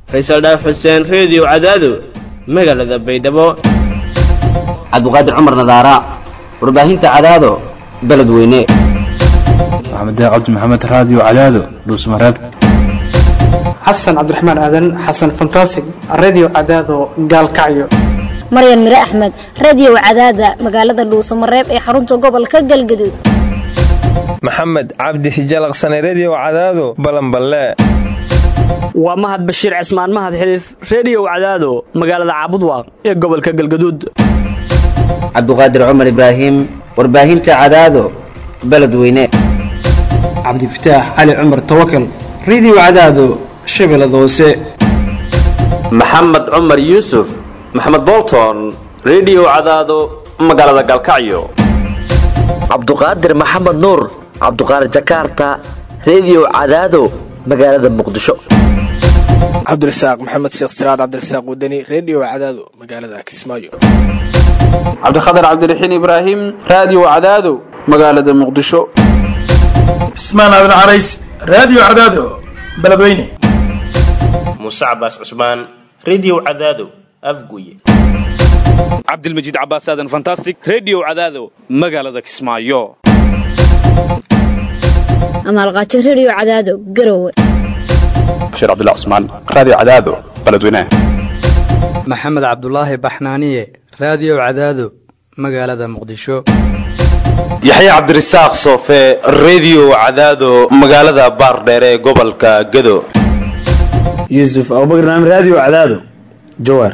faysal dhaaf xuseen reediyo cadaado magaalada baydhabo cabdiqaadir cumar nadaara warbaahinta cadaado beledweyne maxamed cabdi maxamed raadiyo cadaado dhuusmareeb xasan cabdiraxmaan aadan xasan fantasig redio cadaado gaalkacyo maryan mire axmed radio cadaada magaalada dhuusamareeb ee xarunta gobolka galgaduud maxamed cabdi hijalaqsane redio cadaado balanballe waa mahad bashiir cismaan mahad xiliif reediyow cadaado magaalada caabudwaaq ee gobolka galgaduud cabdiqaadir cumar ibraahim warbaahinta cadaado beledweyne cabdifataax cali cumar tawakal redio cadaado shabeellada hoose maxamed cumar yuusuf maxamed bolton redio cadaado magaalada galkacyo cabduqaadir maxamed nuur cabduqaadir jakaarta redio cadaado magaalada muqdisho cabdirasaaq maxamed sheekh siraad cabdirasaaq wadani redio cadaado magaalada kismaayo cabdikhatar cabdiraxiin ibraahim raadiyo cadaado magaalada muqdisho cismaan aadan carays raadiyo cadaado beledweyne muuse cabaas cusmaan redio cadaado afguye cabdilmajiid cabaas aadan fantastic redio cadaado magaalada kismaayo amaalqaajo redio cadaado garowe bashiir cabdilla cusmaan raadiyo cadaado beledweyne maxamed cabdulaahi baxnaaniye raadiyo cadaado magaalada muqdisho yaxya cabdirasaaq soofe redio cadaado magaalada baardheere ee gobolka gado yuusuf abubakar naam raadiyo cadaado jawaar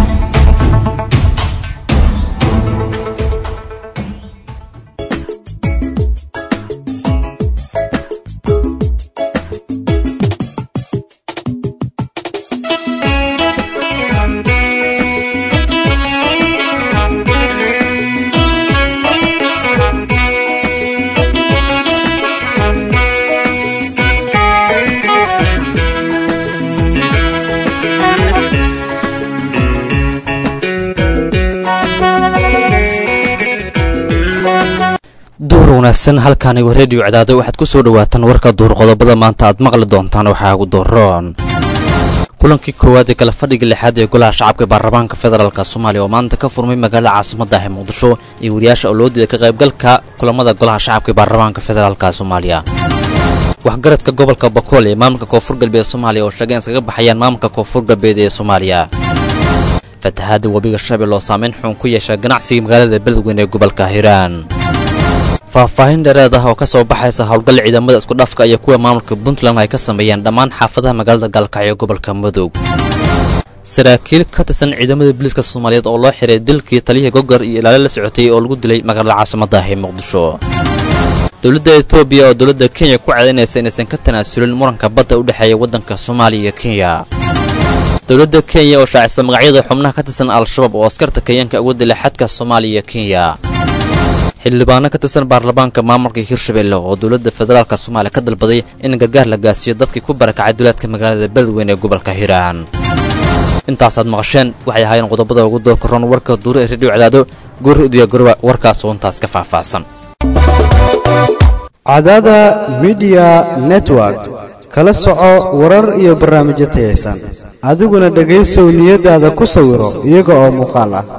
wanaagsan halkaanigo reediyo cadaado waxaad ku soo dhawaataan warka duur qodobada maanta aad maqli doontaan waxaa ugu dooroon kulankii koowaad ee kala fadhiga lixaad ee golaha shacabka baarlamaanka federaalk soomaaliya oo maanta ka furmay magaalada caasimadda ah ee muqdisho iyo wariyaasha oo loo diiday ka qaybgalka kulamada golaha shacabka ee baarlamaanka federaalk soomaaliya waxgaradka gobolka bakool ee maamulka koonfur galbeed soomaaliya oo sheegay in iskaga baxayaan maamulka koonfur galbeed ee soomaaliya fatahaada webiga shabeelle oo saameyn xun ku yeesha ganacsiga magaalada beledweyne ee gobolka hiiraan faahfaahin dheereed ah oo ka soo baxaysa howlgal ciidamada iskudhafka iyo kuwa maamulka puntland ay ka sameeyeen dhammaan xaafadaha magaalada gaalkacyo gobolka mudug saraakiil ka tirsan ciidamada booliiska soomaaliyeed oo loo xiray dilkii taliyihii gogor iyo ilaalo la socotay oo lagu dilay magaalada caasimadda ah ee muqdisho dowladda etoobiya oo dowladda kenya ku cadaynaysa inaysan ka tanaasulin muranka badda u dhexeeya waddanka soomaaliya iyo kenya dowladda kenya oo shaacisa magacyada xubnaha ka tirsan al-shabaab oo askarta kenyaanka uga dilay xadka soomaaliya iyo kenya xildhibaano ka tirsan baarlamaanka maamulka hirshabelle oo dowladda federaalk soomaaliya ka dalbaday in gargaar la gaarsiiyo dadkii ku barakacay duleedka magaalada beledweyne ee gobolka hiiraan intaasaad maqasheen waxay ahaayeen qodobada ugu doo karoon warka duuro ee redhiyo cadaado goori udiya garoba warkaas oo intaas ka faahfaahsan cadaada midiya network kala soco warar iyo barnaamijyo tayaysan adiguna dhegaysow niyadaada ku sawiro iyaga oo muuqaal ah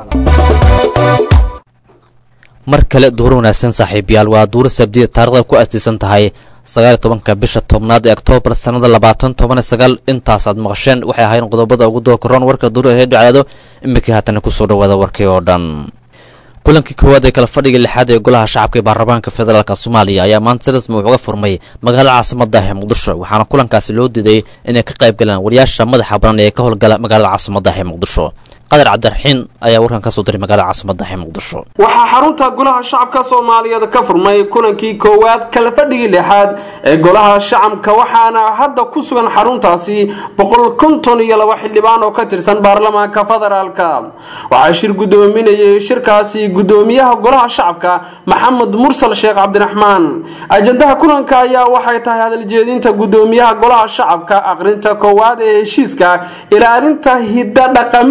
mar kale duuro wanaagsan saaxiibayaal waa duuro sabdiya taarikhda ku astiisan tahay sagaal tobanka bisha tobnaad ee oktoobar sannada labaatan toban sagaal intaasaad maqasheen waxay ahayn qodobada ugu doo karoon warka duuro ee reedho cadaado iminkii haatana kusoo dhawaada warkii oo dhan kulankii koowaad ee kala fadhiga lixaad ee golaha shacabka ee baarlamaanka federaalk soomaaliya ayaa maanta si rasmi wuxuga furmay magaalada caasimadda ah ee muqdisho waxaana kulankaasi loo diiday inay ka qayb galaan wariyaasha madaxa banan ee ka howlgala magaalada caasimadda ah ee muqdisho qadar cabdiraxiin ayaa warkan ka soo diray magaalada caasimadda ah ee muqdisho waxaa xarunta golaha shacabka soomaaliyeed ka furmay kulankii koowaad kala fadhigii lixaad ee golaha shacabka waxaana hadda ku sugan xaruntaasi boqol konton iyo laba xildhibaan oo ka tirsan baarlamaanka federaalka waxaa shir gudoominayay shirkaasi gudoomiyaha golaha shacabka maxamed mursal sheekh cabdiraxmaan ajandaha kulanka ayaa waxay tahay hadaljeedinta gudoomiyaha golaha shacabka aqrinta koowaad ee heshiiska ilaalinta hidda dhaqameedka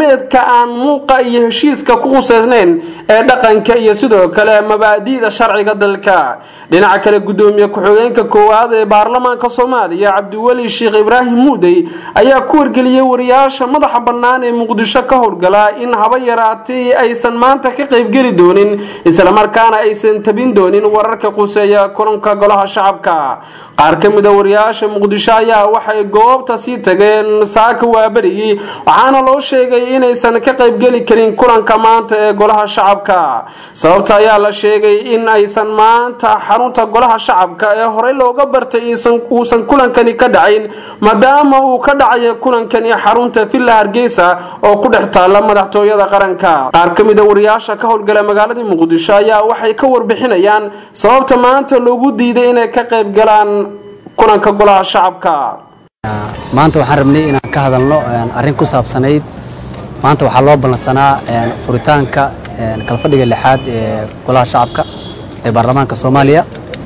aan muuqa iyo heshiiska ku quseysnayn ee dhaqanka iyo sidoo kale mabaadi'da sharciga dalka dhinaca kale gudoomiye ku-xigeenka koowaad ee baarlamaanka soomaaliya cabdiweli sheekh ibraahim muudey ayaa ku wargeliyey wariyaasha madaxa bannaan ee muqdisho ka howlgala in haba yaraatay aysan maanta ka qaybgeli doonin islamarkaana aysan tabin doonin wararka quseeya kulanka golaha shacabka qaar ka mid a wariyaasha muqdisho ayaa waxay goobta sii tageen saaka waaberigii waxaana loo sheegay inaysan ka qaybgeli karin kulanka maanta ee golaha shacabka sababta ayaa la sheegay in aysan maanta xarunta golaha shacabka ee horey looga bartay uusan kulankani ka dhacayn maadaama uu ka dhacayo kulankani xarunta villa hargeysa oo ku dhex taalla madaxtooyada qaranka qaar ka mid a wariyaasha ka howlgala magaalada muqdisho ayaa waxay ka warbixinayaan sababta maanta loogu diiday inay ka qayb galaan kulanka golaha shacabka maanta waxaan rabnay inaan ka hadalno arrin ku saabsanayd maanta waxaa loo ballansanaa furitaanka kalfadhiga lixaad ee golaha shacabka ee baarlamaanka soomaaliya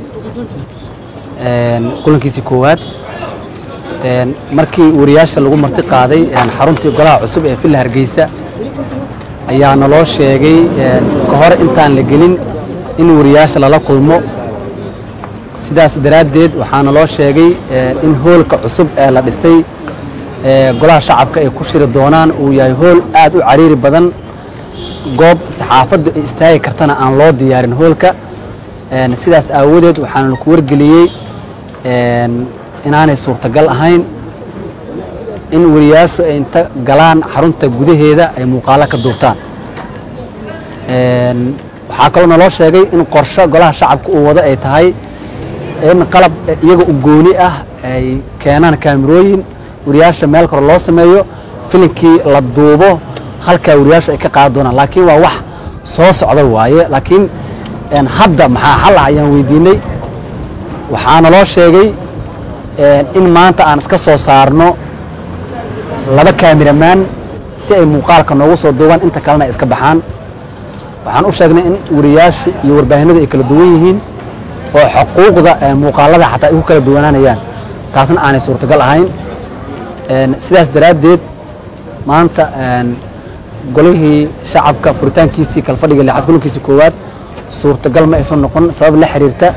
kulankiisii koowaad markii wariyaasha lagu marti qaaday xaruntii golaha cusub ee villa hargeysa ayaa naloo sheegay ka hor intaan la gelin in wariyaasha lala kulmo sidaas daraaddeed waxaa naloo sheegay in hoolka cusub ee la dhisay ee golaha shacabka ay ku shiri doonaan uu yahay hool aad u cariiri badan goob saxaafaddu ay istaagi kartana aan loo diyaarin hoolka sidaas aawadeed waxaana ku wargeliyey inaanay suurtagal ahayn in wariyaashu ay inta galaan xarunta gudaheeda ay muuqaalo ka duubtaan waxaa kaloo naloo sheegay in qorsho golaha shacabka uu wado ay tahay in qalab iyaga u gooni ah ay keenaan kaamirooyin wariyaasha meel kore loo sameeyo filinkii la duubo halkaa wariyaashu ay ka qaadi doonaan laakiin waa wax soo socda waaye laakiin hadda maxaa xal ah ayaan weydiinay waxaa naloo sheegay in maanta aan iska soo saarno laba kaamiramaan si ay muuqaalka noogu soo duubaan inta kalena ay iska baxaan waxaan u sheegnay in wariyaashu iyo warbaahinadu ay kala duwan yihiin oo xuquuqda muuqaalada xataa ay ku kala duwanaanayaan taasna aanay suurtagal ahayn sidaas daraaddeed maanta golihii shacabka furitaankiisii kalfadhiga lixaad kulankiisii koowaad suurtagal ma aysan noqon sabab la xiriirta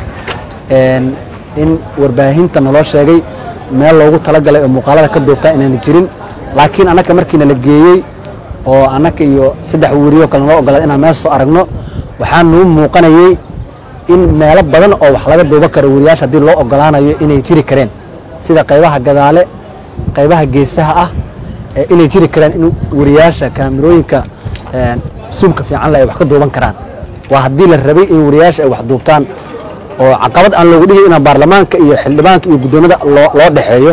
in warbaahinta naloo sheegay meel loogu talagalay oo muuqaalada ka duubtaa inaana jirin laakiin annaka markiina la geeyey oo annaka iyo saddex weriyo kale naloo ogolaaday inaan meel soo aragno waxaa nuu muuqanayey in meelo badan oo wax laga duuba karo weriyaasha haddii loo ogolaanayo inay jiri kareen sida qaybaha gadaale qaybaha geesaha ah inay jiri karaan in wariyaasha kaamirooyinka suumka fiican leh ay wax ka duuban karaan waa haddii la rabay in wariyaasha ay wax duubtaan oo caqabad aan loogu dhigi inaa baarlamaanka iyo xildhibaanka iyo guddoomada loo dhexeeyo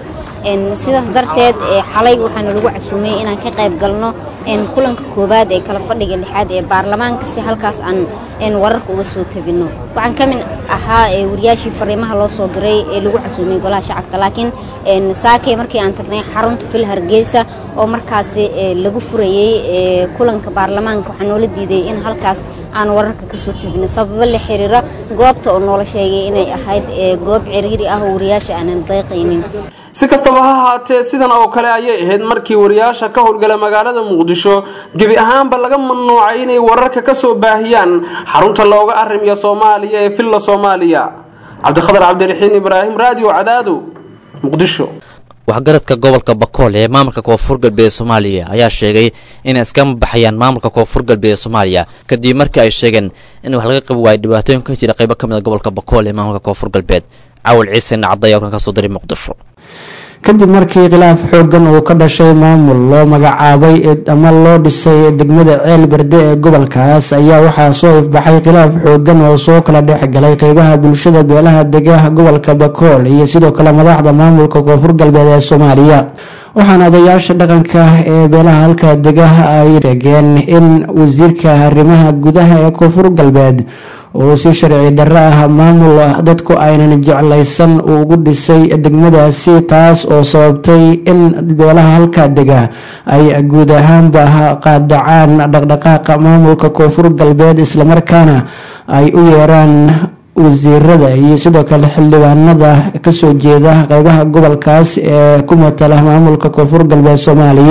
sidaas darteed xalay waxaana lagu casuumay inaan ka qayb galno kulanka koowaad ee kala fadhiga lixaad ee baarlamaanka si halkaas aan wararka uga soo tabino waxaan ka mid ahaa wariyaashii fariimaha loo soo diray ee lagu casuumay golaha shacabka laakiin saakay markii aan tagnay xarunta fil hargeysa oo markaasi lagu furayey kulanka baarlamaanka waxaa noola diiday in halkaas aan wararka ka soo tabino sababo la xiriira goobta oo noola sheegay inay ahayd goob ciriiri ah oo wariyaasha aanan dayqaynin si kastaba ha ahaatee sidan oo kale ayay ahayd markii wariyaasha ka howlgala magaalada muqdisho gebi ahaanba laga mamnuucay inay wararka ka soo baahiyaan xarunta looga arrimiya soomaaliya ee villa soomaaliya cabdikhadar cabdiraxiin ibraahim raadiyo cadaado muqdisho waxgaradka gobolka bakool ee maamulka koonfur galbeed soomaaliya ayaa sheegay inay iskama baxayaan maamulka koonfur galbeed ee soomaaliya kadib markii ay sheegeen in wax laga qabi waayo dhibaatooyin ka jira qaybo ka mid a gobolka bakool ee maamulka koonfur galbeed cawal ciise nacda ayaa halkan ka soo diray muqdisho kadib markii khilaaf xoogan uu ka dhashay maamul loo magacaabay ama loo dhisay degmada ceel berde ee gobolkaas ayaa waxaa soo ifbaxay khilaaf xoogan oo soo kala dhex galay qeybaha bulshada beelaha degaha gobolka bakool iyo sidoo kale madaxda maamulka koonfur galbeed ee soomaaliya waxaana odayaasha dhaqanka ee beelaha halka degaha ay sheegeen in wasiirka arrimaha gudaha ee koonfur galbeed uu si sharci darro ah maamul dadku aynan jeclaysan uu ugu dhisay degmadaasi taas oo sababtay in beelaha halka dega ay guud ahaanba qaadacaan dhaqdhaqaaqa maamulka koonfur galbeed islamarkaana ay u yeeraan wasiirada iyo sidoo kale xildhibaanada kasoo jeeda qeybaha gobolkaas ee ku matala maamulka koonfur galbeed soomaaliya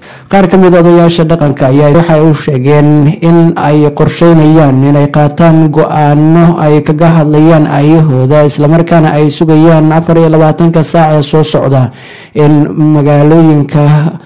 qaar ka mid odayaasha dhaqanka ayaa waxay u sheegeen in ay qorsheynayaan inay qaataan go-aano ay kaga hadlayaan aayahooda islamarkaana ay sugayaan afar iyo labaatanka saac ee soo socda in magaalooyinka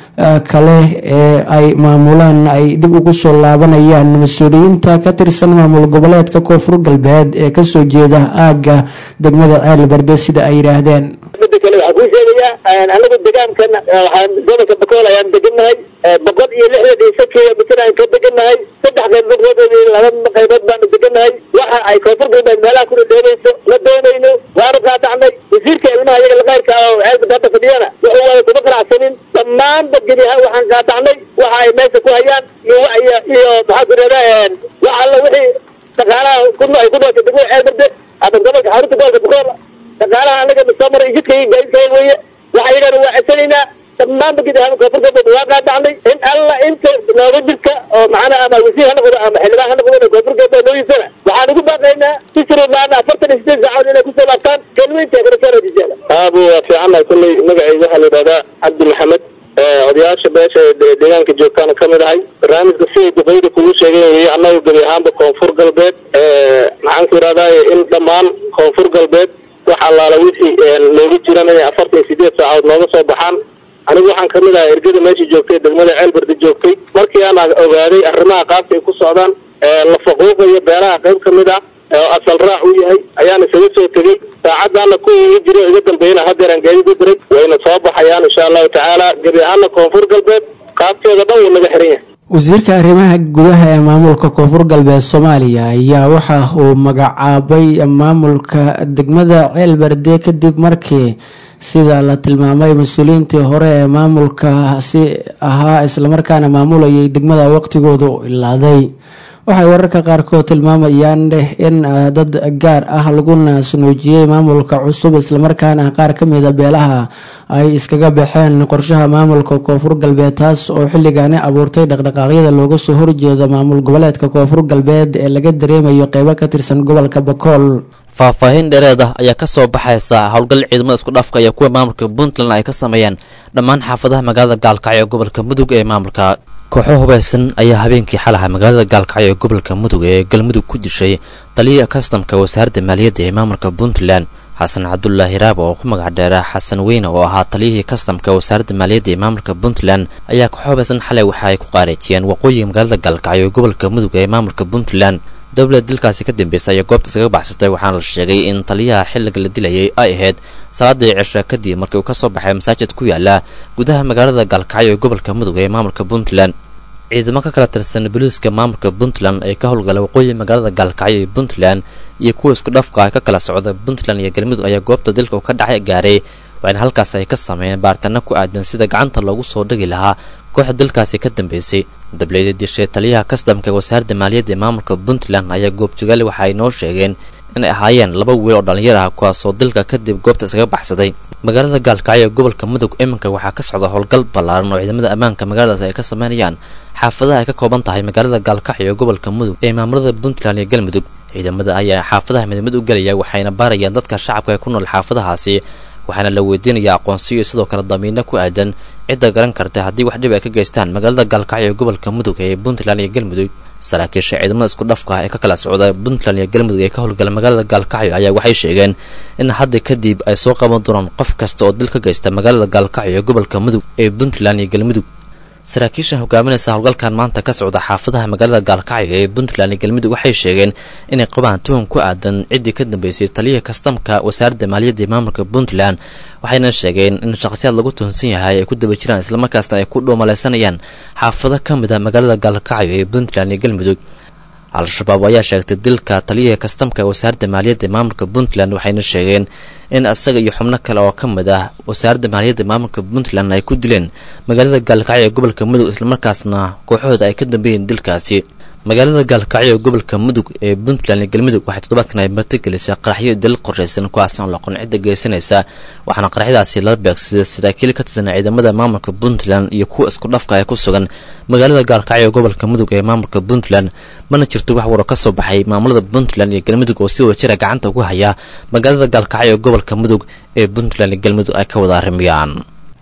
kale ee ay maamulaan ay dib ugu soo laabanayaan mas-uuliyiinta ka tirsan maamul goboleedka koonfur galbeed ee kasoo jeeda aagga degmada ceel berde sida ay yidhaahdeen mida kale waxaa kuu sheegayaa anagu degaankan waxaan gobolka bakool ayaan degannahay boqol iyo lixdan iyo shan kilomitir aan ka degannahay saddex qaybood laba qaybood baanu degannahay waxa ay koonfur galbeed meelaha ku dhadheebayso la doonayno waanu qaadacnay wasiirka ilmaha iyaga laqayrka oo ceelbada hadda fadhiyana wuxuu wada kuma qanacsanin dhammaanba gebi ahaan waxaan qaadacnay waxa ay meesha ku hayaan iyo iyo iyo maxaa ku dhahdaa wax alla wixii shaqaalaha ku ay ku noosha degmada ceelberde ama gobolka xarunta gobolka bakool shaqaalaha anaga soo maray jidka iyo gaadiidka weeye waxay yidhahdeen waa cesanaynaa dhammaanba gid ahaan koonfur galbeed waa qaadacnay in alla inta nooga jirka oo macnaha ama wasiir ha noqdo ama xildhibaan ha noqdo koonfur galbeed noogiisana waxaan ugu baaqaynaa bisri maana afartan iyo sideed saacadood inay kusoo laabtaan kelweynta kala soo rajiseen aabu waa fiicannahay kulley magacayga waxaa la yidhahdaa cabdi maxamed odayaasha beesha deegaanka joogtaana ka mid ahay barnaamijka siday duqeyda kugu sheegeen weye annaga gebi ahaanba koonfur galbeed maxaan ku yidhahdaa in dhammaan koonfur galbeed wax allaala wixii looga jiran inay afartan iyo sideed saacadood nooga soo baxaan anigu waxaan ka mid ahay ergada meesha joogtay degmada ceelbarda joogtay markii aan ogaaday arrimaha qaabka ay ku socdaan la faquuqayo beelaha qayb ka mid ah oo asal raac u yahay ayaan isaga soo tegey saacadaana ku iga jiro iga dambeeyana haddeeraan gaadi ku diray wayna soo baxayaan insha allahu tacaala gebi ahaana koonfur galbeed qaabkeeda dhan wuu naga xiran yahay wasiirka arrimaha gudaha ee maamulka koonfur galbeed soomaaliya ayaa waxa uu magacaabay maamulka degmada ceelberde kadib markii sida la tilmaamay mas-uuliyiintii hore ee maamulkaasi ahaa islamarkaana maamulayay degmada waqtigooda u ilaaday waxay wararka qaarkood tilmaamayaan in dad gaar ah lagu naasnuujiyey maamulka cusub islamarkaana qaar ka mida beelaha ay iskaga baxeen qorshaha maamulka koonfur galbeed taas oo xilligaani abuurtay dhaqdhaqaaqyada looga soo horjeeda maamul goboleedka koonfur galbeed ee laga dareemayo qeybo ka tirsan gobolka bakool faahfaahin dheereed ah ayaa kasoo baxaysa howlgal ciidamada isku dhafka iyo kuwa maamulka puntland ay ka sameeyeen dhammaan xaafadaha magaalada gaalkacyo ee gobolka mudug ee maamulka kooxo hubaysan ayaa habeenkii xalaha magaalada gaalkacyo ee gobolka mudug ee galmudug ku dishay taliya kastamka wasaaradda maaliyadda ee maamulka puntland xasan cabdulaahi raabo oo ku magac dheera xasan weyne oo ahaa taliyihii kastamka wasaaradda maaliyadda ee maamulka puntland ayaa kooxo hubaysan xalay waxa ay ku qaareejiyeen waqooyiga magaalada gaalkacyo ee gobolka mudug ee maamulka puntland dowlad dilkaasi ka dambeysay ayaa goobta iskaga baxsatay waxaana la sheegay in taliyaha xilliga la dilayay ay ahayd salaadii cisha kadib markii uu ka soo baxay masaajid ku yaala gudaha magaalada gaalkacyo ee gobolka mudug ee maamulka puntland ciidamo ka kala tirsan boliiska maamulka puntland ee ka howlgala waqooyi magaalada gaalkacyo ee puntland iyo kuwa isku dhafka ah ka kala socda puntland iyo galmudug ayaa goobta dilka uu ka dhacay gaaray waxaana halkaas ay ka sameeyeen baaritaano ku aadan sida gacanta loogu soo dhigi lahaa kooxda dalkaasi ka dambeysay dableyda dishay taliyaha kastamka wasaaradda maaliyadda ee maamulka puntland ayaa goobjogaale waxa ay noo sheegeen inay ahaayeen laba wiil oo dhallinyar ah kuwaasoo dilka kadib goobta iskaga baxsaday magaalada gaalkacyo ee gobolka mudug iminka waxaa ka socda howlgal ballaaran oo ciidamada ammaanka magaaladaas ay ka sameynayaan xaafadaha ay ka kooban tahay magaalada gaalkacyo ee gobolka mudug ee maamulada puntland iyo galmudug ciidamada ayaa xaafadaha midmid u gelaya waxayna baarayaan dadka shacabka ee ku nool xaafadahaasi waxaana la weydiinayaa aqoonsiyo iyo sidoo kale damiino ku aadan cidda garan karta haddii wax dhib ay ka geystaan magaalada gaalkacyo ee gobolka mudug ee puntland iyo galmudug saraakiisha ciidamada isku dhafka ah ee ka kala socda puntland iyo galmudug ee ka howlgala magaalada gaalkacyo ayaa waxay sheegeen in hadda kadib ay soo qaban doonaan qof kasta oo dil ka geysta magaalada gaalkacyo ee gobolka mudug ee puntland iyo galmudug saraakiisha hogaaminaysa howlgalkan maanta ka socda xaafadaha magaalada gaalkacyo ee puntland iyo galmudug waxay sheegeen inay qabaan tuhun ku aadan ciddii ka dambeysay taliyaha kastamka wasaaradda maaliyadda ee maamulka puntland waxayna sheegeen in shakhsiyaad lagu tuhunsan yahay ay ku daba jiraan islamarkaasna ay ku dhoomaleysanayaan xaafado ka mid a magaalada gaalkacyo ee puntland iyo galmudug al-shabaab ayaa sheegtay dilka taliyaha kastamka wasaaradda maaliyadda ee maamulka puntland waxayna sheegeen in isaga iyo xubno kale oo ka mid ah wasaaradda maaliyadda maamulka puntland ay ku dileen magaalada gaalkacyo ee gobolka mudug islamarkaasna kooxahooda ay ka dambeeyeen dilkaasi magaalada gaalkacyo ee gobolka mudug ee puntland iyo galmudug waxay toddobaadkan ay martigelisay qaraxyo dil qorshaysan kuwaas aan loqon cidda geysanaysa waxaana qaraxyadaasi lala beegsaday saraakiil ka tirsan ciidamada maamulka puntland iyo kuwa isku dhafka ee ku sugan magaalada gaalkacyo ee gobolka mudug ee maamulka puntland mana jirto wax waro ka soo baxay maamulada puntland iyo galmudug oo si wada jira gacanta ugu haya magaalada gaalkacyo ee gobolka mudug ee puntland iyo galmudug ay ka wada arrimiyaan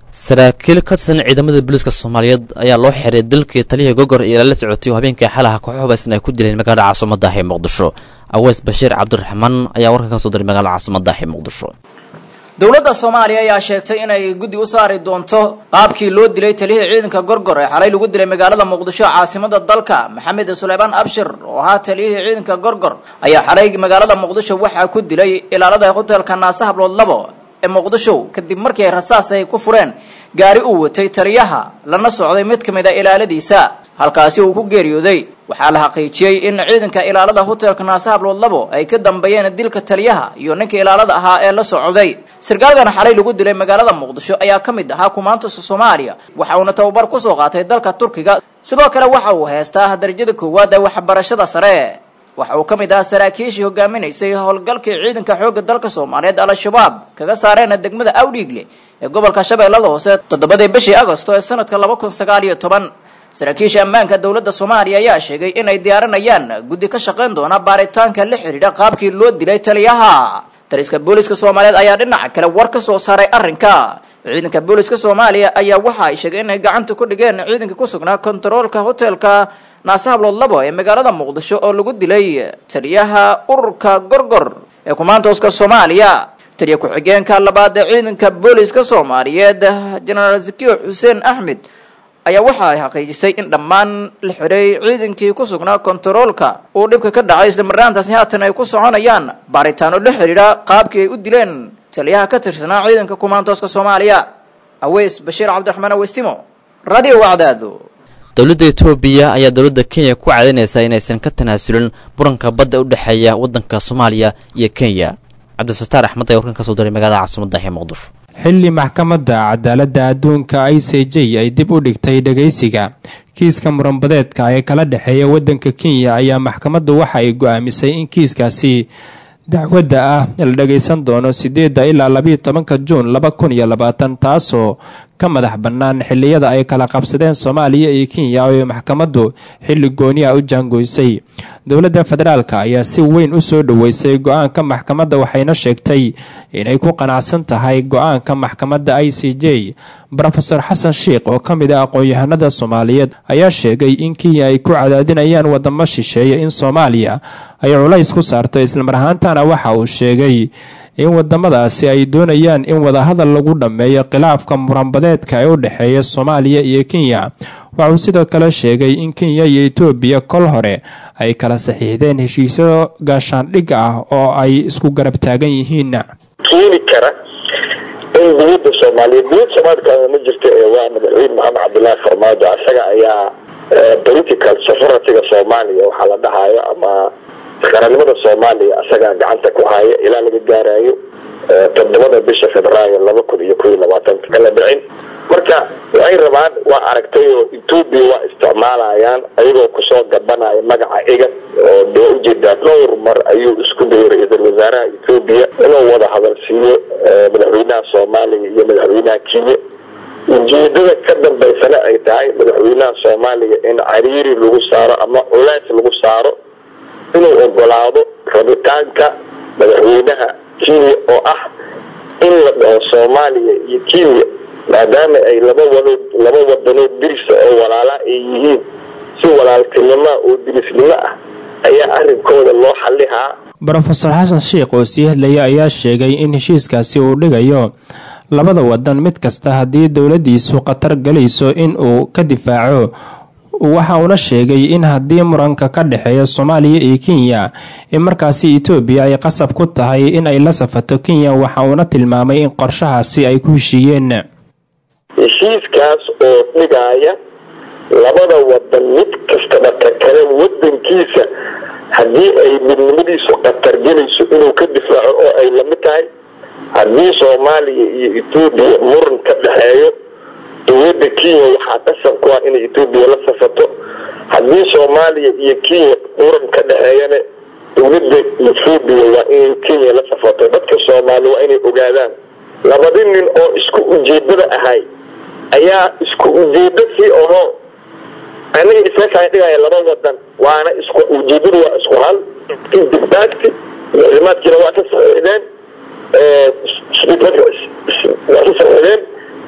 saraakiil ka tirsan ciidamada booliiska soomaaliyeed ayaa loo xiray dalkii taliyihii gogor iyo lala socotay oo habeenkii xalaha koox hubaysan ay ku dileen magaalada caasimada ah ee muqdisho aweys bashiir cabdiraxmaan ayaa warkan ka soo diray magaalada caasimada ah ee muqdisho dowladda soomaaliya ayaa sheegtay inay guddi u saari doonto qaabkii loo dilay taliyihii ciidanka gorgor ee xalay lagu dilay magaalada muqdisho caasimada dalka maxamed suleymaan abshir oo ahaa taliyihii ciidanka gorgor ayaa xalay magaalada muqdisho waxaa ku dilay ilaalada hotelka naase hablood labo ee muqdisho kadib markii ay rasaas ay ku fureen gaari uu watay taliyaha lana socday mid ka mid a ilaaladiisa halkaasi uu ku geeriyooday waxaa la xaqiijiyey in ciidanka ilaalada hotelka naase hablood labo ay ka dambeeyeen dilka taliyaha iyo ninka ilaalada ahaa ee la socday sarkaalkan xalay lagu dilay magaalada muqdisho ayaa ka mid ahaa kumaantusa soomaaliya waxa uuna tababar kusoo qaatay dalka turkiga sidoo kale waxa uu heystaa darajada koowaad ee waxbarashada sare waxa uu ka mid ahaa saraakiishii hogaaminaysay howlgalkii ciidanka xoogga dalka soomaaliyeed al-shabaab kaga saareen degmada awdhiigle ee gobolka shabeellada hoose toddobadii bishii agosto ee sanadka laba kun sagaal iyo toban saraakiisha ammaanka dowladda soomaaliya ayaa sheegay inay diyaarinayaan guddi ka shaqayn doona baaritaanka la xidhiidha qaabkii loo dilay taliyaha taliska booliska soomaaliyeed ayaa dhinaca kale war ka soo saaray arrinka ciidanka booliska soomaaliya ayaa waxa ay sheegay inay gacanta ku dhigeen ciidanka ku sugnaa kontaroolka hotelka naase hablood labo ee magaalada muqdisho oo lagu dilay taliyaha ururka gorgor ee kumaantooska soomaaliya taliya ku-xigeenka labaad ee ciidanka booliska soomaaliyeed jenaraal zakiyo xuseen axmed ayaa waxa ay xaqiijisay in dhammaan la xiray ciidankii ku sugnaa kontaroolka uu dhibka ka dhacay islamarnaantaasi haatan ay ku soconayaan baaritaano la xidhiidha qaabkii ay u dileen taliyaha ka tirsanaa ciidanka kumaantooska soomaaliya aweys bashiir cabdiraxmaan awestimo radio wacdaado dowladda etoobiya ayaa dowladda kenya ku cadaynaysaa inaysan ka tanaasulin muranka badda u dhexeeya waddanka soomaaliya iyo kenya cabdisataar axmed ayaa warkan ka soo diray magaalada caasimada ee muqdisho xilli maxkamadda cadaaladda adduunka i c j ay dib u dhigtay dhagaysiga kiiska muranbadeedka ee kala dhexeeya waddanka kenya ayaa maxkamaddu waxa ay go-aamisay in kiiskaasi dacwadda ah la dhagaysan doono sideedda ilaa labayo tobanka juun laba kun iyo labaatan taasoo ka madax bannaan xilliyada ay kala qabsadeen soomaaliya iyo kenya oo maxkamaddu xilli gooni ah u jaangoysay dowladda federaalk ayaa si weyn u soo dhoweysay go-aanka maxkamadda waxayna sheegtay inay ku qanacsan tahay go-aanka maxkamadda i c j rofeor xasan sheikh oo ka mid ah aqoon-yahanada soomaaliyeed ayaa sheegay in kenya ay ku cadaadinayaan wadamo shisheeye in soomaaliya ay culays ku saarto islamar ahaantana waxa uu sheegay in wadamadaasi ay doonayaan in wadahadal lagu dhammeeyo khilaafka muranbadeedka ee u dhexeeya soomaaliya iyo kenya waxauu sidoo kale sheegay in kenya iyo etoobiya kol hore ay kala saxiixdeen heshiisyo gaashaandhig ah oo ay isku garab taagan yihiin keeni kara in dowladda soomaaliyeed dowladda soomaalika ma jirta ee waa madaxweyne maxamed cabdilaahi farmaajo isaga ayaa political sovereigntyga soomaaliya waxaa la dhahayo ama qaranimada soomaaliya isagaa gacanta ku haya ilaa laga gaarayo todobada bisha februaayo laba kun iyo kow iyo labaatanka kala dhicin marka waxay rabaan waa aragtay oo etoobiya waa isticmaalayaan ayagoo kusoo gabanaya magaca egan oo dee ujeedaa dhowr mar ayuu isku dayay ra-iisul wasaaraha etoobiya inuu wada hadal siiyo madaxweynaha soomaaliya iyo madaxweynaha kenya ujeedada ka dambaysana ay tahay madaxweynaha soomaaliya in cariiri lagu saaro ama culays lagu saaro inuu ogolaado rabitaanka madaxweynaha kenya oo ah in la dhaho soomaaliya iyo kenya maadaama ay laba wanood laba wadanood dirisa oo walaala ay yihiin si walaaltinimoa oo dirisnimo ah ayaa arrinkooda loo xalihaa rofeor xasan sheikh oo sii hadlaya ayaa sheegay in heshiiskaasi uu dhigayo labada wadan mid kasta haddii dowladiisu khatar galayso in uu ka difaaco waxa uuna sheegay in haddii muranka ka dhexeeya soomaaliya iyo kenya in markaasi etoobiya ay qasab ku tahay in ay la safato kenya waxa uuna tilmaamay in qorshahaasi ay ku heshiiyeen heshiiskaas oo dhigaya labada wadan mid kastaba ka kale wadankiisa haddii ay midnimadiisu khatar gelayso inuu ka difaaco oo ay lamid tahay haddii soomaaliya iyo etoobiya muran ka dhexeeyo dowladda kenya waxaa qasab ku ah inay etoobiya la safato haddii soomaaliya iyo kenya muran ka dhexeeyana dowladda etoobiya waa inay kenya la safato dadka soomaaliya waa inay ogaadaan labadi nin oo isku ujeedada ahay ayaa isku ujeedo sii oho aniga iska kaa dhigaya laba wadan waana isku ujeedadu waa isku hal dibdaagti muclimaadkiina waa ka saxiixdeen waa ka saxiixdeen daktigaas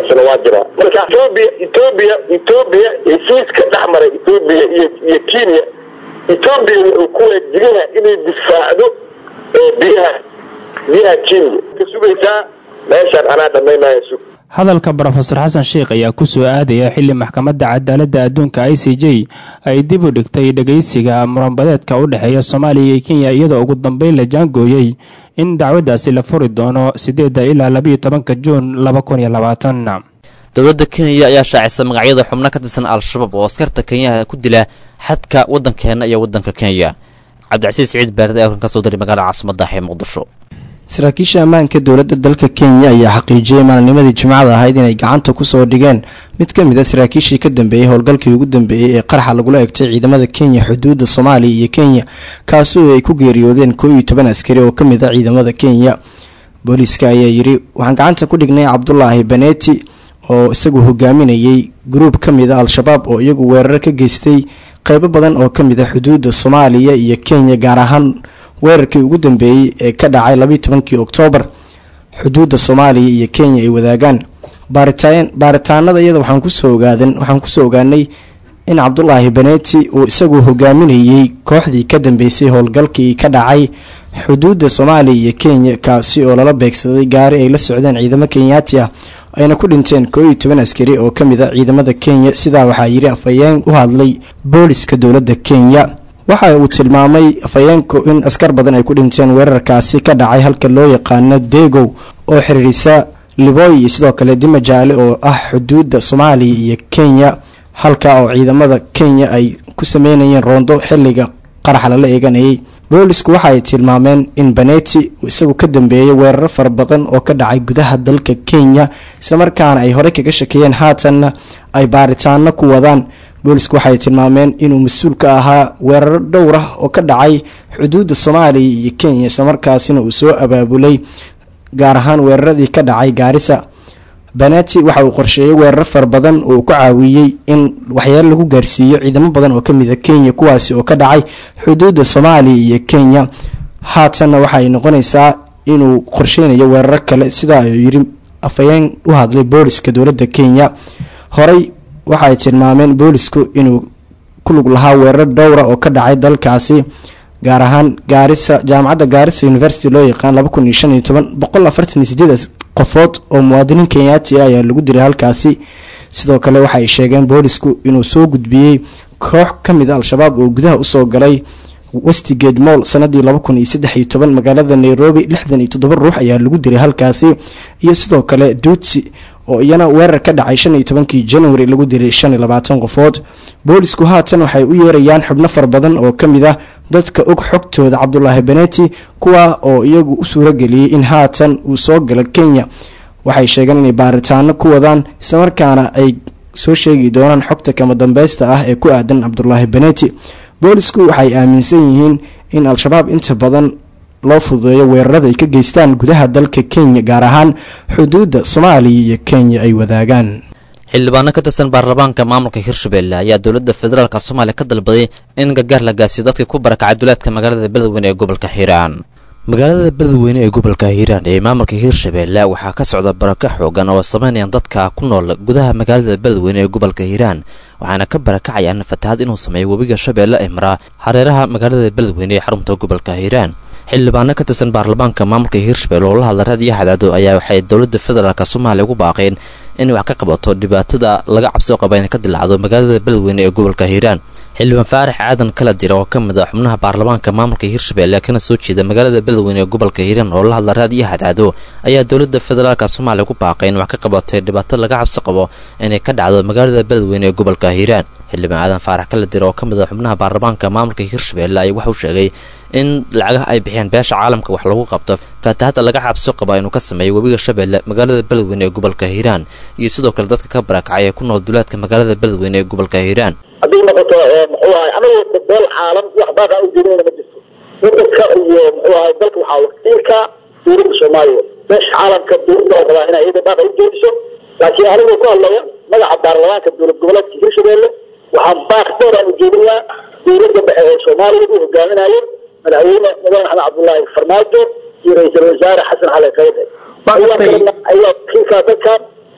aqoonsana waa jiraa marka etoobiya etoobiya etoobiya heshiiska dhex maray etoobiya iyo iyo kenya etoobiya wuxuu ku waajibina inay difaacdo ee biyaha biyaha kenya ka sugaysaa meeshaan anaa dhamaynaya sug hadalka brofesor xasan sheikh ayaa ku soo aadaya xili maxkamadda cadaaladda adduunka i c j ay dib u dhigtay dhegeysiga muranbadeedka u dhexeeya soomaaliya iyo kenya iyadoo ugu dambeyn la jaangooyey in dacwaddaasi la furi doono sideedda ilaa labayo tobanka juun laba kun iyo labaatan dowladda kenya ayaa shaacisa magacyada xubno ka tirsan al-shabaab oo askarta kenyaha ku dila xadka waddankeena iyo waddanka kenya cabdicasiis siciid baarad ee halkan ka soo diray magaalada caasimadda ee muqdisho saraakiisha ammaanka dowladda dalka kenya ayaa xaqiijiyey maalinimadii jimcada ahayd inay gacanta kusoo dhigeen mid ka mid a saraakiishii ka dambeeyey howlgalkii ugu dambeeyey ee qaraxa lagula egtay ciidamada kenya xuduudda soomaaliya iyo kenya kaasoo ay ku geeriyoodeen koo iyo toban askari oo ka mid a ciidamada kenya booliiska ayaa yidhi waxaan gacanta ku dhignay cabdulaahi baneti oo isagu hogaaminayey gruub ka mid a al-shabaab oo iyagu weerar ka geystay qeybo badan oo ka mid a xuduudda soomaaliya iyo kenya gaar ahaan weerarkii ugu dambeeyey ee ka dhacay labayo tobankii oktoobar xuduudda soomaaliya iyo kenya ay wadaagaan baaritaan baaritaanada iyada waxaan kusoo ogaadan waxaan kusoo ogaanay in cabdulaahi baneti uu isagu hogaaminayey kooxdii ka dambeysay howlgalkii ka dhacay xuduudda soomaaliya iyo kenya kaasi oo lala beegsaday gaari ay la socdeen ciidamo kenyaati ah ayna ku dhinteen koo iyo toban askari oo ka mid a ciidamada kenya sidaa waxaa yidhi afhayeen u hadlay booliska dowladda kenya waxa uu tilmaamay afhayeenku in askar badan ay ku dhinteen weerarkaasi ka dhacay halka loo yaqaano degow oo xiriirisa liboy iyo sidoo kale dima jaale oo ah xuduudda soomaaliya iyo kenya halka oo ciidamada kenya ay ku sameynayeen roondo xilliga qaraxa lala eeganayay boolisku waxa ay tilmaameen in baneti uu isagu ka dambeeyay weeraro fara badan oo ka dhacay gudaha dalka kenya islamarkaana ay horey kaga shakeeyeen haatanna ay baaritaano ku wadaan boolisku waxay tilmaameen inuu mas-uul ka ahaa weeraro dhowr ah oo ka dhacay xuduudda soomaaliya iyo kenya islamarkaasina uu soo abaabulay gaar ahaan weeraradii ka dhacay gaarisa banati waxa uu qorsheeyey weeraro fara badan oo uu ku caawiyey in waxyaalo lagu gaarsiiyo ciidamo badan oo kamid a kenya kuwaasi oo ka dhacay xuduudda soomaaliya iyo kenya haatanna waxa ay noqonaysaa inuu qorsheynayo weeraro kale sidaa ayuu yiri afhayeen u hadlay booliska dowladda kenya horey waxa ay tilmaameen boolisku inuu ku lug lahaa weerar dhowra oo ka dhacay dalkaasi gaar ahaan gaarisa jaamacadda gaarisa university loo yaqaan laba kun iyo shan iyo toban boqol afartan iyo sideed qofood oo muwaadiniin kenyaati ah ayaa lagu diray halkaasi sidoo kale waxa ay sheegeen boolisku inuu soo gudbiyey koox ka mid a al-shabaab oo gudaha usoo galay westigate moll sanadii laba kun iyo saddex iyo toban magaalada nairobi lixdan iyo toddoba ruux ayaa lagu diray halkaasi iyo sidoo kale duutsi oo iyana weerar ka dhacay shan iyo tobankii january lagu diray shan iyo labaatan qofood boolisku haatan waxay u yeerayaan xubno fara badan oo ka mid ah dadka og xogtooda cabdulaahi beneti kuwa oo iyagu u suurageliyey in haatan uu soo galo kenya waxay sheegeen inay baaritaano ku wadaan islamarkaana ay soo sheegi doonaan xogta kama dambeysta ah ee ku aadan cabdulaahi beneti boolisku waxay aaminsan yihiin in al-shabaab inta badan loo fududeeyo weerarada ay ka geystaan gudaha dalka kenya gaar ahaan xuduudda soomaaliya iyo kenya ay wadaagaan xildhibaano ka tirsan baarlamaanka maamulka hirshabelle ayaa dowladda federaalk soomaaliya ka dalbaday in gargaar la gaasiyo dadkii ku barakacay duleedka magaalada beledweyne ee gobolka hiiraan magaalada beledweyne ee gobolka hiiraan ee maamulka hiirshabelle waxaa ka socda barako xoogan oo sameynayaan dadka ku nool gudaha magaalada beledweyne ee gobolka hiiraan waxaana ka barakacayaan fatahaad inuu sameeyo webiga shabeelle ee maraa hareeraha magaalada beledweyne ee xarunta gobolka hiiraan xildhibaano ka tirsan baarlamaanka maamulka hiirshabelle oo la hadla raadiyo hadaado ayaa waxay dowladda federaalk soomaaliya ugu baaqeen inay wax ka qabato dhibaatada laga cabsoo qaba inay ka dilaacdo magaalada beledweyne ee gobolka hiiraan xildhibaan faarax aadan kala dira oo ka mid ah xubnaha baarlamaanka maamulka hiirshabelle kana soo jeeda magaalada beledweyne ee gobolka hiiraan oo la hadla raadiyo hadaado ayaa dowladda federaalk soomaaliya ugu baaqay in wax ka qabatay dhibaato laga cabsi qabo inay ka dhacdo magaalada beledweyne ee gobolka hiiraan xildhibaan aadan faarax kala dira oo ka mid ah xubnaha baarlamaanka maamulka hiirshabelle ayaa waxauu sheegay in lacagaha ay bixiyaan beesha caalamka wax lagu qabto faatahada laga cabso qaba inuu ka sameeyo webiga shabeelle magaalada beledweyne ee gobolka hiiraan iyo sidoo kale dadka ka barakacay ee ku nool duleedka magaalada beledweyne ee gobolka hiiraan haddii noqoto muxuu ahay anagu beel caalam wax baaqa u jeedinayna ma jirto wadanka iyo muxuu ahay dalka waxaa wakiilka dowladda soomaaliya beesha caalamka dowladda oo rabaa inay iyada baaqa u jeediso laakiin anigoo ku hadlaya magaca baarlamaanka dowlad goboleedka hiirshabelle waxaan baaq dheer aan ujeedinayaa dowladda dhexe ee soomaaliya uu hogaaminayo madaxweyne mudane axmed cabdullaahi farmaajo iyo ra-iisul wasaare xasan cali khayre ayaa wakiilka dadkan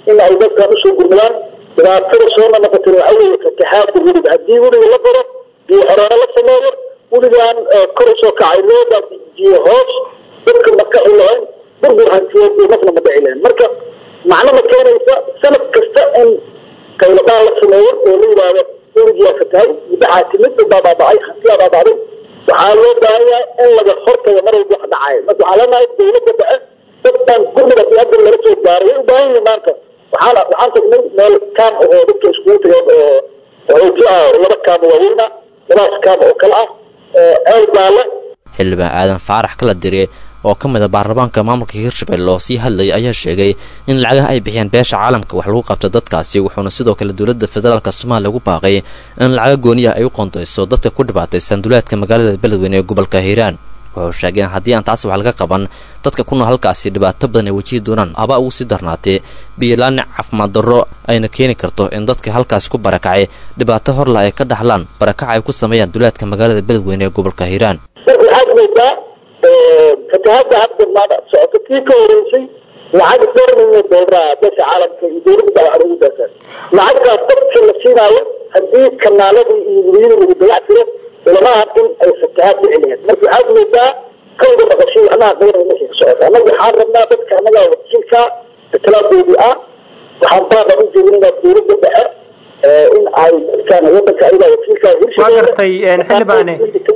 in ay dadkan usoo gurmadaan dhibaatada soona noqotay waxa weeye fataxaadka weliga haddii weliga la baro biyo xoroona la sameeyo weligaan kor usoo kacay loo baabijiyo hoos dadka makaxi lahayn burbur hantiyeed iyo nafna ma dhici lahayn marka macno ma keenaysa sanad kasta in qayladaan la sameeyo oo la yidhaahdo weligiyaa fatahay muddaxaa timid baa baaba'ay hantiyaa baaba'day waxaa loo baahan yahay in laga hortago mar walba wax dhacayo marka waxaa leenahay dawladda dhexe dadkan gurmada iyo hadda lala soo gaaray way u baahan yihiin maanta waxaan waxaan tagnay meel kaam oo dadka iskugu tageen oo qaxooti ah oo laba kaam waaweyna labadaas kaam oo kale ah ceel baale xildhibaan aadan faarax kala dire oo ka mid a baarlamaanka maamulka hirshabelle oo sii hadlayay ayaa sheegay in lacagaha ay bixiyeen beesha caalamka wax lagu qabto dadkaasi wuxuuna sidoo kale dowladda federaalk soomaaliya ugu baaqay in lacaga gooniyaha ay u qoondayso dadka ku dhibaataysan duleedka magaalada beledweyne ee gobolka hiiraan wuxuu sheegay in haddii aan taasi wax laga qaban dadka ku nool halkaasi dhibaato badan ay wajihi doonaan aba ugu sii darnaatee biyolaani caafimaad darro ayna keeni karto in dadka halkaasi ku barakacay dhibaato horla ay ka dhaxlaan barakaca ay ku sameeyaan duleedka magaalada beledweyne ee gobolka hiiraan marka waxaad moodaa fatahaadda hadda maada socoto tii ka horeysay lacag dhowr milyan doolara beesha caalamka iyo dowladda baa wax lagu daasaan lacagtaas dadka la siinaayo haddii kanaaladii iyo weliyada lagu dayac tiro ulamaha in ay fatahaad dhici lahayd marka waxaad moodaa kawda maqashay waxnaha dowra meesha ka socota annaga waxaan rabnaa dadka annagaa wakiilka itilaadoodii ah waxaan baaqan u jeedinaynaa dowladda dhexe in ay dadkan wadanka ayagaa wakiilka waa gartay xildhibaane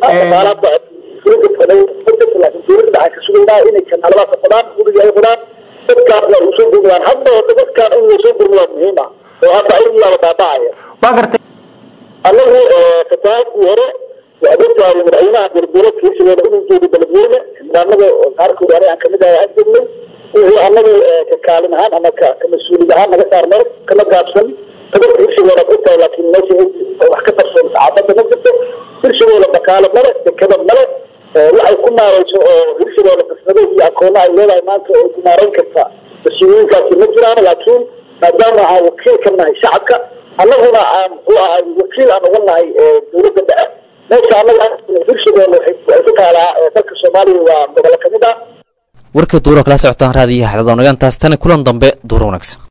dowladda waxaan ka sugaynaa inay kanaaladaas qodaan guriga ay qodaan dadkaasna ay usoo gurmadaan hadda horta dadkaan in lasoo gurmadaa muhiim ah oo hadda ayagiyaaba baaba'aya waa gartay annagu fatahaadkii hore waa dadkaay madaxweynaha dowladgoboleedka hirshabeelle inuu joogo beledweyne xildhibaanada qaarkood aniga aan kamid ahay aan joognay wixii annagu ka kaalin ahaan ama ka ka mas-uuliyad ahaan naga saarnay kama gaabsan tabarka hirshabeelle ad ogtahay laakiin meesha wax ka qarsoon saxaafadda ma jirto hirshabeelle dhaqaale male dekada male waxay ku maarayso oo hirshabeelle qasnado iyo akoona ay leedahay maanta oo ku maarayn karta mas-uuliyiinkaasi ma jiraan laakiin maadaama aan wakiil ka nahay shacabka annaguna aan muxuu ahay wakiil aan uga nahay dowladda dhexe meesha annaga hirshabeelle waxay ku taalaa dalka soomaaliya waa gobollo kamid ah warka duuro kala socotaan raadiyaha xadadoonayaantaas tani kulan dambe duuro wanaagsan